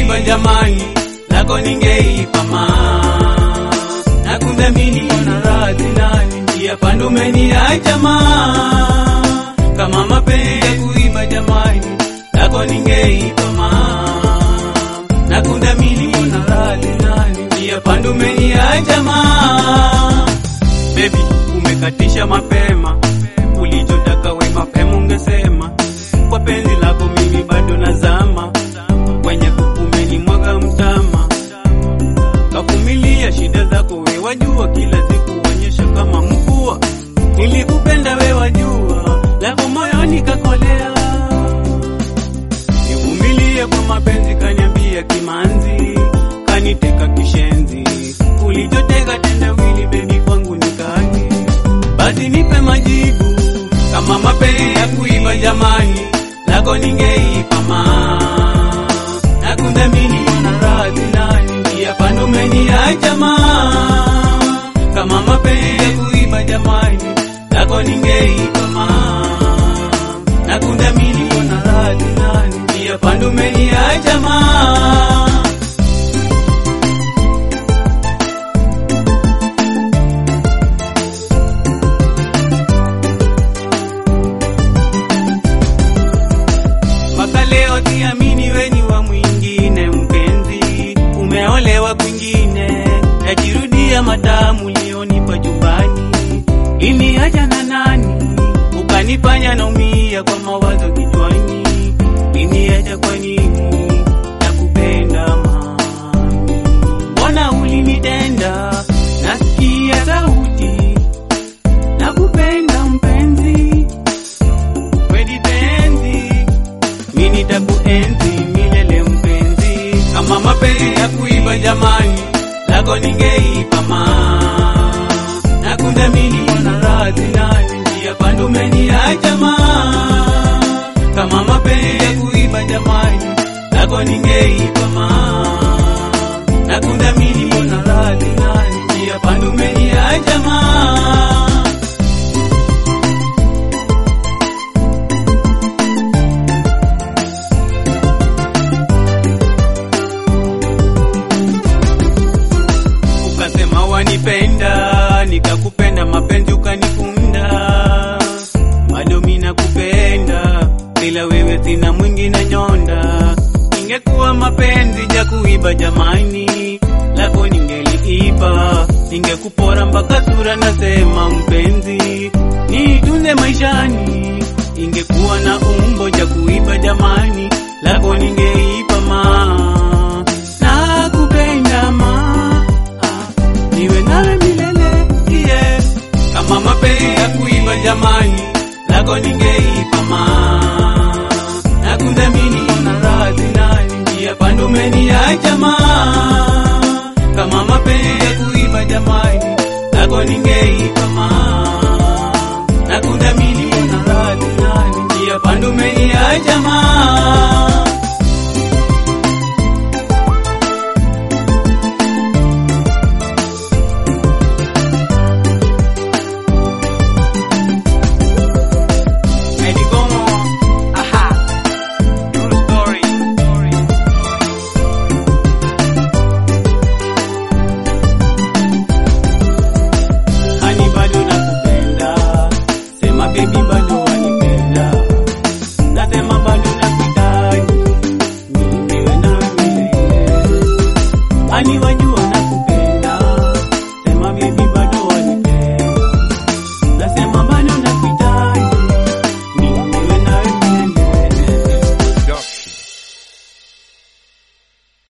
kuiba jamani, lako ningeipa ma na kudhamini ona radhi nani, njia panda umeniacha ma kama mapenzi ya kuiba jamani, lako ningeipa ma na kudhamini ona radhi nani, njia panda umeniacha ma Baby, umekatisha mapema, ulichotaka we mapema ungesema. Kwa penzi lako mimi bado nazama, kwenye kukumeni mwaga mtama. Kavumilia shida zako we wajua, kila siku uonyesha kama mvua. Nilikupenda we wajua, lako moyoni kakolea. Nivumilie kwa mapenzi, kaniambia kimanzi, kaniteka kishenzi. Ulichoteka tendawili bebi kwangu ni kaki, basi nipe majibu kama mapenzi ya kuiba jamani, lako ningeipa ma na kudhamini ona radhi nani, njia panda umeniacha ma kama mapenzi ya kuiba jamani, lako ningeipa ma na kudhamini ona radhi nani, njia panda umeniacha ma mpaka leo siamini weni wa mwingine mpenzi, umeolewa kwingine, yajirudia matamu ulionipa chumbani. Iniacha na nani, ukanifanya naumia kwa mawazo kichwani. Iniacha kwa nini? Nakupenda mami, mbona ulinitenda? Nasikia sauti, nakupenda mpenzi, kweli penzi mimi nitakuenzi milele mpenzi, kama mapenzi ya kuiba jamani, lako ningeipa ma na kudhamini ona radhi nani, njia panda umeniacha ma kama mapenzi ya kuiba jamani, lako ningeipa ma na kudhamini ona radhi nani, njia panda umeniacha ma ukasema wanipenda, nikakupenda mapenzi ukanifunda, bado mimi nakupenda, bila wewe sina mwingine nyonda. Ingekuwa mapenzi ja kuiba jamani, lako ningeliiba, ningekupora mpaka sura, nasema mpenzi, nitunze maishani. Ingekuwa na umbo ja kuiba jamani, lako ningeipa ma nakupenda ma ah, niwe nawe milele yeah. Kama mapenzi ya kuiba jamani, lako ningeipa ma na kudhamini ona radhi nani, njia panda umeniacha ma kama mapenzi ya kuiba jamani, lako ningeipa ma na kudhamini ona radhi nani, njia panda umeniacha ma Eddie Gomo, aha, true story. Hani bado nakupenda, sema baby bado wanipenda, nasema bado nakuhitaji, niwe nawe milele. Hani